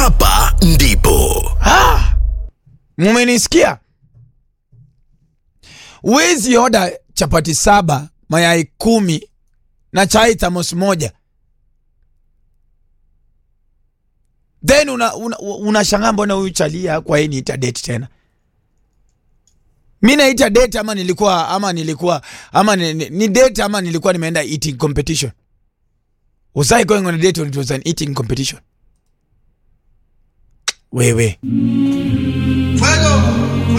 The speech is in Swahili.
hapa ndipo Mumenisikia? Wezi oda chapati saba, mayai kumi na chai thamos moja, then unashangaa una, unashangaa mbona huyu chalia kwa hii niita date tena. Mi naita date ama nilikuwa ama nilikuwa ama ni, ni, ni date ama nilikuwa nimeenda eating competition. Was I going on a date or it was an eating competition? Wewe Fuego.